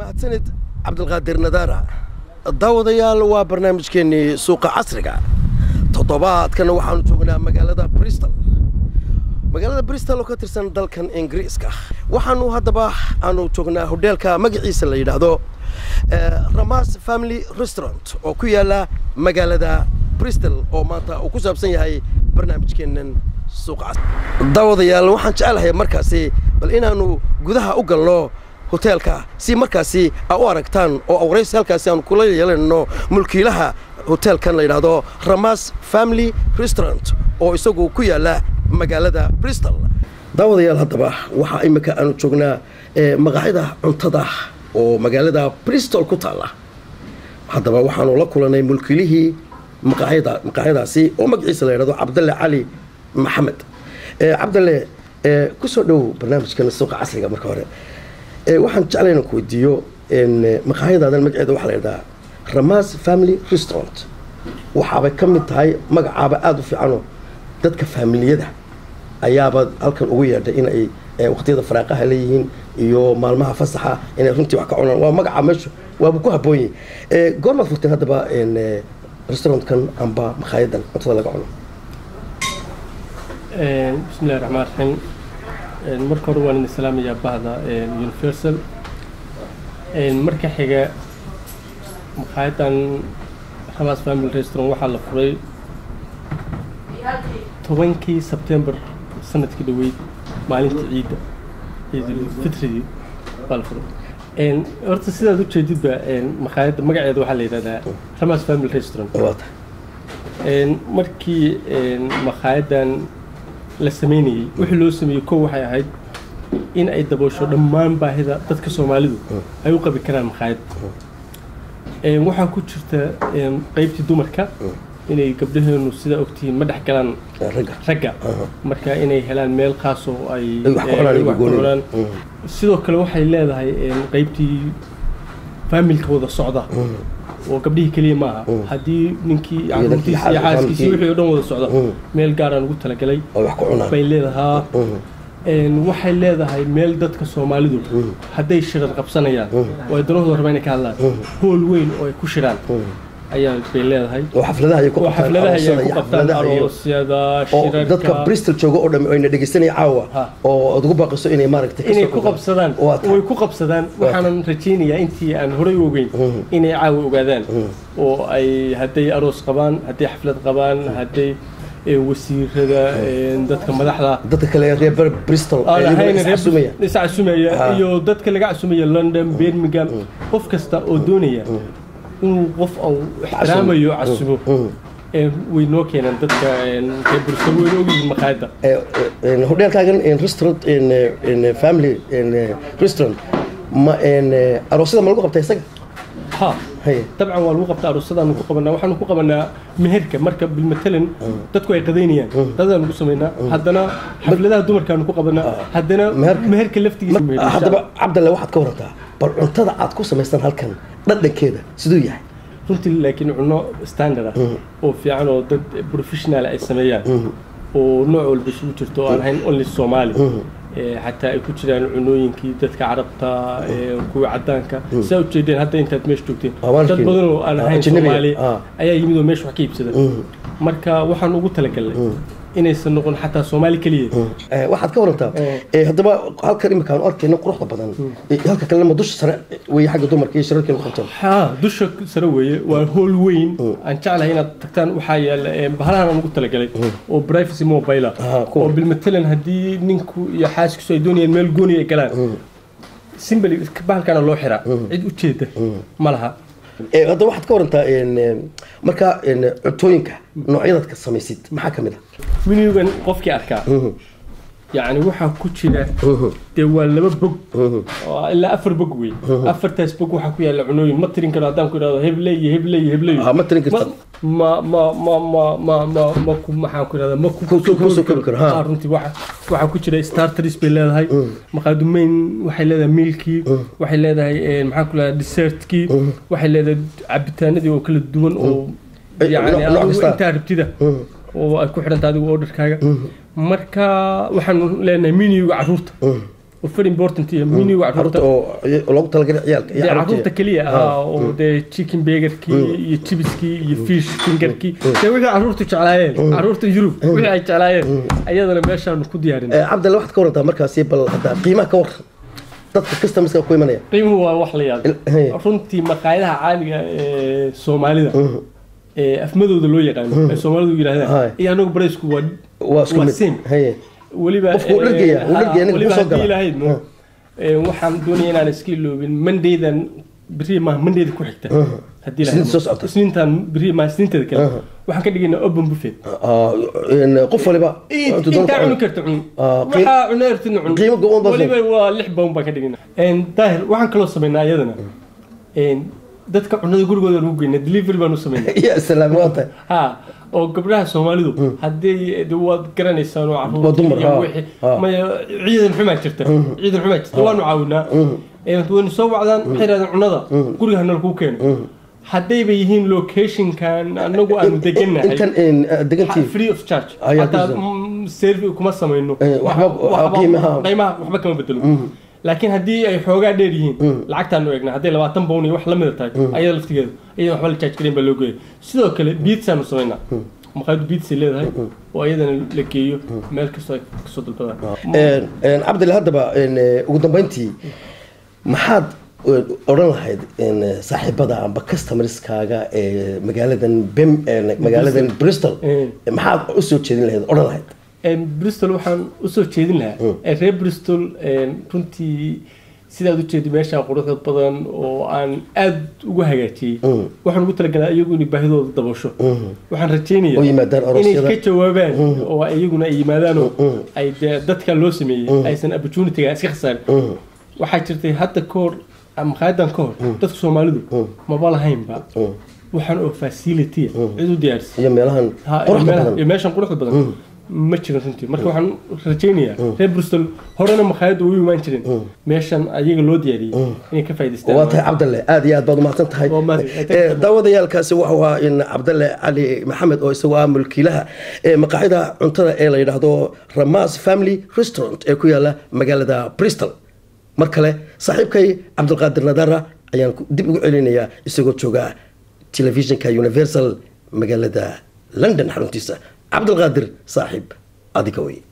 mahadsanid cabdilqaadir nadaara daawadayaal waa barnaamijkeennii suuqa casriga toddobaadkana waxaanu joognaa magaalada bristol magaalada bristol oo ka tirsan dalkan ingiriiska waxaanu haddaba aanu joognaa hodheelka magaciisa la yidhaahdo ramas family restaurant oo ku yaala magaalada bristol oo maanta uu ku saabsan yahay barnaamijkeennan suuqa casriga daawadayaal waxaan jecelahay markaasi bal inaanu gudaha u galno hoteelka si markaasi aa u aragtaan oo awraysi halkaasi aanu kula yeelanno mulkiilaha hoteelkan la yidhaahdo ramas family restaurant oo isagu ku yaala magaalada bristol daawadayaal haddaba waxaa imika aanu joognaa maqaaxida cuntada oo magaalada bristol ku taalla haddaba waxaanu la kulanay mulkiilihii maqaaxida maqaaxyadaasi oo magaciisa la yidhahdo cabdalle cali maxamed cabdalle ku soo dhow barnaamijkan suuqa casriga marka hore waxaan jeclay inaan ku weydiiyo maqaaxyadaadan magaceeda waxaa la yidhahdaa ramas family restaurant waxaabay ka mid tahay magacaaba aada u fiicanoo dadka faamiliyada ayaaba halkan ugu yeedhay in ay waqtiyada faraaqaha leeyihiin iyo maalmaha fasaxa inay runtii wax ka cunaan waa magaca meeshu waaba ku habboon yahay goormaad furteen haddaba restaurantkan amba maqaayadan cuntada laga cuno bismillahi raxmaan raxiim marka hore waan idin salaamayaa bahda universal marka xiga maqaayadan ramas family restaurant waxaa la furay tobankii sebtembar sanadkii dhaweyd maalinta ciidda ciidulfitridii baa la furay horta sidaad ujeedidba maqaayadda magaceeda waxaa la yidhahdaa ramas family restaurant markii maqaayadan la sameynayey wixii loo sameeyey kow waxay ahayd in ay daboosho dhammaan baahida dadka soomaalidu ay u qabi karaan maqaayad waxaa ku jirta qeybtii dumarka inay gabdhaheenu sidaa ogtihiin ma dhex galaan ragga marka inay helaan meel khaas oo ay wax ku cunaan sidoo kale waxay leedahay qeybtii faamilka wada socda oo gabdhihii keliya ma aha haddii ninkii caruurtiisi iyo xaaskiisi wixii o dhan wada socda meel gaaraan ugu talagalay bay leedahaa waxay leedahay meel dadka soomaalidu hadday shirar qabsanayaan oo ay danahooda rabaan inay ka hadlaan hool weyn oo ay ku shiraan ayaa bay leedahay oo xafladaha ay ku xafladaha ay ku qabtaan aroosyada shirarka dadka bristol jooga oo dhan ayna dhegeysanaya caawa oo aad ugu baaqiso inay maaragtay inay ku qabsadaan way ku qabsadaan waxaanan rajaynayaa intii aan horay u ogeyn inay caawa ogaadaan oo ay hadday aroos qabaan hadday xaflad qabaan hadday wasiirada dadka madaxda dadka kale reer bristol iscasumaya iyo dadka laga casumaya london birmingham qof kasta oo doonaya inuu qof uu ixtiraamayo casumo way noo keenaan dadka reer bristol wayna ogyihiin maqaayadda hodheelkaagan restaurant family restaurant ma aroosyada ma lagu qabta isaga ha dabcan waa lagu qabtaa aroosadaanu ku qabanaa waxaanu ku qabanaa meherka marka bilmatalan dadku ay qadaynayaan qadadaanu ku samaynaa haddana xafladaha dumarkaanu ku qabanaa haddana meherka laftigiisa haddaba cabdalle waxaad ka warantaa bal cuntada aad ku samaystaan halkan dhadhankeeda siduu yahay runtii laakiin cunno standard ah oo fiican oo dad professional ay sameeyaan oo nooc walba isugu jirto oo aan ahayn only soomaali xataa ay ku jiraan cunooyinkii dadka carabta kuwa cadaanka saa ujeedeen hadda intaad meesha joogteen dad badan oo aan ahayn soomaali ayaa yimid oo meesha wax ka iibsada marka waxaan ugu talagalnay inaysan noqon xataa soomaali keliya waxaad ka warantaa haddaba halkan imika aanu arkayna quruxda badan halka kalena ma dusha sare weeye xagga dumarka iyo shirarkii lagu qabteen ha dusha sare weeye waa hool weyn aan jeclahay inaad tagtaan waxaa yaala bahalahan aan ugu talagalay oo privacy mobile oo bilmatalan haddii ninku iyo xaaskiisu ay doonayaan meel gooni ay galaan simbali bahalkana loo xiraa cid ujeeda ma laha hadda waxaad ka warantaa marka cuntooyinka noocyadaad ka samaysid maxaa ka mid ah minugan qofkii arkaa yacni waxaa ku jira dee waa laba bog ilaa afar bog wey afartaas bog waxaa ku yaalla cunooyin ma tirin karo haddaan ku idhahdo hebley iyo hebley iyo hebley ma tirin karta ma ma ma ma ma ma ma ku maxaan ku idhahdaa ma ku soo koobi karo ha runtii waxa waxaa ku jira starters bay leedahay maqaadumeyn waxay leedahay milkii waxay leedahay maxaan ku leedahay dessertkii waxay leedahay cabitaanadii oo kala duwan oo yani intaa rabtida oo ay ku xidhanta adigu orderkaaga marka waxaanu leenahay miniga caruurta oo very important iyo miniga caruurta caruurta oo loogu talagalay ciyaalka iyo dee caruurta caruurta keliya ah oo dee chicken bagerkii iyo chibiskii iyo fish fingerkii dee wixii caruurtu jeclaayeen caruurta yurub wixii ay jeclaayeen ayadana meeshaanu ku diyaarin Eh, cabdalla waxaad ka warantaa markaasi bal hadda qiimaha ka waran dadka customerska ku imanaya qiimuhu waa wax la yaab Hey. runtii maqaayadaha caaliga ee soomaalida ee afmadooda loo yaqaano ee soomaalidu Hay. yidhaahdaan iyo anagu baraysku waa waa isku waa mid same haye weliba Qofku wuu eh, dhargaya, wuu ha, dhargaya, ninka weliba kusoo gala. haddii lahayd no Eh, waxaan doonaya inaan iska iloobin mondaydan beri maaha mondayda ku xigta haddii Isniinta soo socota. isniintan beri maaha isniinteeda kale waxaan ka dhigaynaa open buffet Ah, in qof waliba intuu doono intaa ku cuni cuno. karta cun Ah, qiim- waxaa cuna ertina cun qiimo go-an baa weliba waa lix pound baan ka dhigina daahir waxaan kaloo samaynaa iyadana En, dadka cunada gurigooda lagu geyna delivery baan u samaynaa ya salaam waa tahay ha oo gabdhaha soomaalidu haddii de waad garanaysaan oo Waa caruurta dumar, iyo ha, wixii ha. maya ciidan xumaa jirta ciidan xumaa jirta waanu caawinaa Eh, waynu soo wacdaan waxay yidhahdeen cunada guriga hanala kuu keeno haddayba yihiin locationkan anagu aanu degannahay intan in, ah, degantii free of charge Ayaa hataa disan. mm, servi kuma samayno Eh, waxba- Wax- waxba- qiimaha- qiimaha waxba kama bedelo laakiin haddii ay xoogaa dheer yihiin lacagtaanu eegnaa hadday labaatan bown iyo wax la mida tahay ayada laftigeeda iyada waxba la charge gareyn baa loo geeya sidoo kale biitsaanu samaynaa maqaayadu biitsay leedahay oo iyadana la geeyo meel kastoo ay kasoo dalbadaan En- en, cabdilla haddaba en, eh, ugu dambeyntii maxaad eh, odhan lahayd en, eh, saaxiibada amba customerskaaga ee magaaladan bem eh, magaaladan bristol Eh. maxaad usoo jeedin lahayd odhan lahayd En, bristol waxaan usoo jeedin lahaa Eh, reer bristol en, runtii sidaad ujeedi meesha quruxda badan oo aan aad ugu hagaajiyey waxaan ugu talagalaa iyagu inay baahidooda dabasho waxaan oo rajeynayaa yimaadaan inay aroosyada ka jawaabaan oo iyaguna ay yimaadaanoo ay dee dadka loo sameeyey aysan opportunityga iska khasaarin waxaa jirtay hadda ka hor maqaayadan ka hor dadka soomaalidu maba lahaynba waxaan oo facility cid u diyaarisa iyo meelahan Ha, iyo quruxda meelaha- badan iyo meeshan quruxda badan ma jiran runtii marka waxaan rajaynayaa reer bristol horena maqaayadda u imaan jirin meeshan ayaga loo diyaariyey inay ka faa'idaystaan waa tahay cabdalle aad iyo aad baad umahadsan tahay Waa mahadsan. Eh, daawadayaalkaasi wuxuu ahaa in cabdalle cali maxamed oo isagoo ah mulkiilaha ee maqaaxida cuntada ee la yidhaahdo ramas family restaurant ee ku yaala magaalada bristol mar kale saaxiibkay cabdulqaadir nadara ayaan ku- dib ugu celinayaa isagoo jooga telefishinka universal magaalada london xaruntiisa cabdulqaadir saaxiib adiga wey